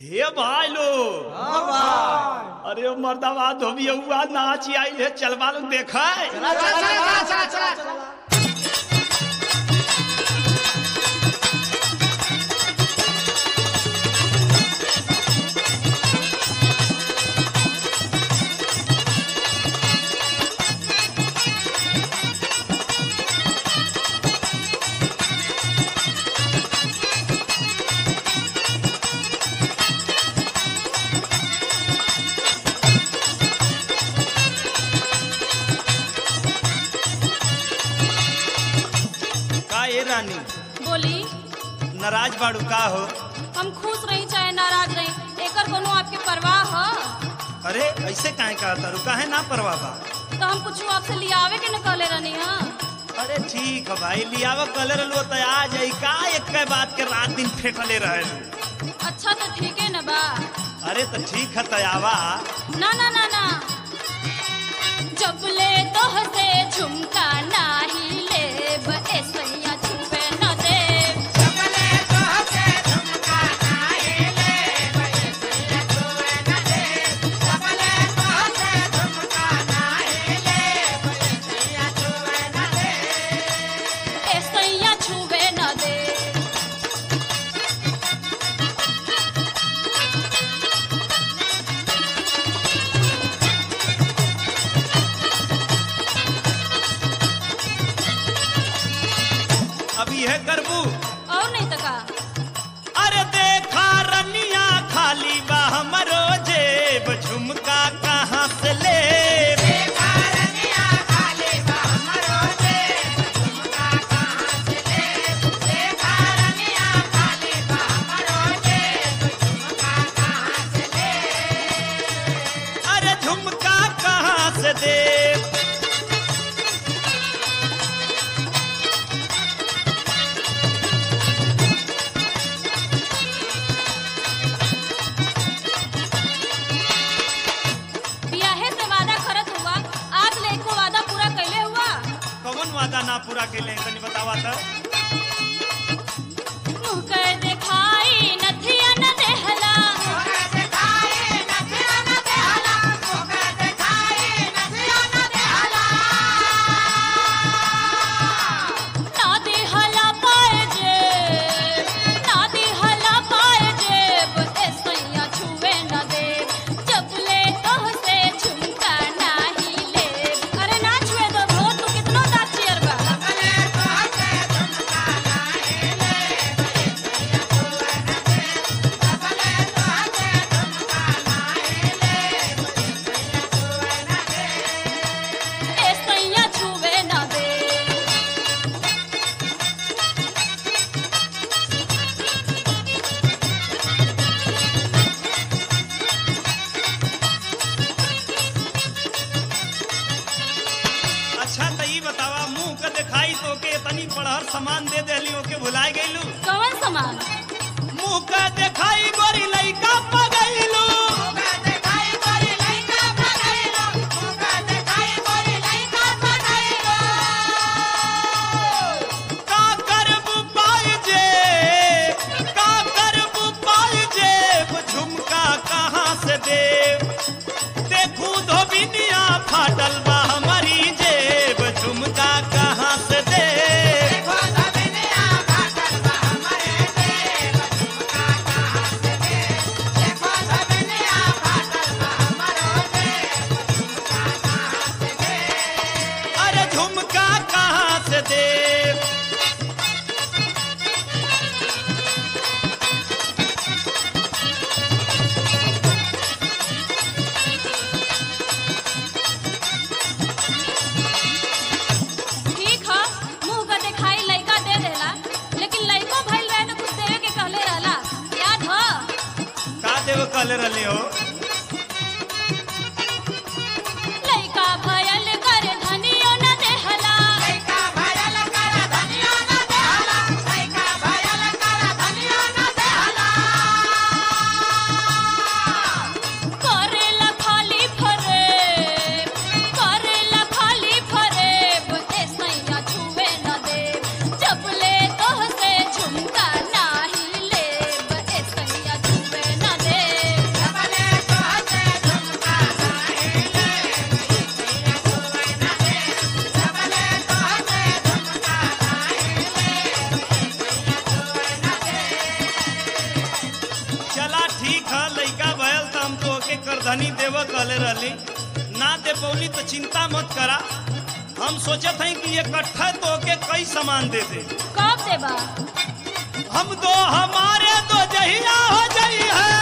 हे भाई लोग अरे ओ मर्दावा धोबिया हुआ नाच आई है चलवा लोग देखा का ये रानी बोली नाराज बाड़ू का हो हम खुश रही चाहे नाराज रही एकर कोनो आपके परवाह ह अरे ऐसे काहे कहा तारू काहे ना परवा बा तो हम कुछ आपसे लियावे के न कहले रहनी हा अरे ठीक है भाई लियावा कलर लो तो आ जाई का एक के बात के रात दिन फेंकले रहे अच्छा तो ठीक है न बा अरे तो ठीक है तयावा ना ना ना ना जब ले तोह से झुमका नाही लेब ऐसैया छुपे न देब ऐसैया छुबे न देब अब यह करबू और नहीं तो का अरे देखा रनिया खाली बा हमरो जेब झुमका कहाँ से ले अरे झुमका कहाँ से दे बियाहे से वादा करत हुआ आज ले को वादा पूरा कैले हुआ कौन वादा ना पूरा कैले तनी बतावा था मुँह कर दिखाई नथिया न देहला ना देहला पाए जेब ना देहला पाए जेब ऐसैया छुए न दे जब ले तोह से झुमका नाही ले अरे ना छुए दो भो तू कितनो दाचियर बा ऐसैया छुए न दे अच्छा तो ई बतावा मुंह के दिखाई तो के तनी पढ़हर सामान दे देली ओके भुलाए गईलू कौन सामान मुंह के दिखाई गोरी लइका पगैलू का करबू पाए जे का करबू पाए जेब झुमका कहाँ से देव देखू धोबिनिया फाटल बा हमारी जेब झुमका कहाँ से देव अरे झुमका कहाँ से देव ठीक है मुंह का दिखाई लइका दे देला लेकिन लइको भइल रहे तो कुछ देवे के कहले रहला याद ह का देव कल रहे हो लइका भयल कर धनियो न देहला करेला खाली फरेब करेला खाली फरेब ऐसैया छुए न देब जब ले तोह से झुमका नाही लेब ऐसैया छुए न देब चला ठीक है लइका भयल तो हम तो के करधनी देव कहले रहली ना दे पौली तो चिंता मत करा हम सोचत हई कि इकट्ठा तो के कई सामान दे दे कब देबा हम दो हमारे दो जहिया हो जाई है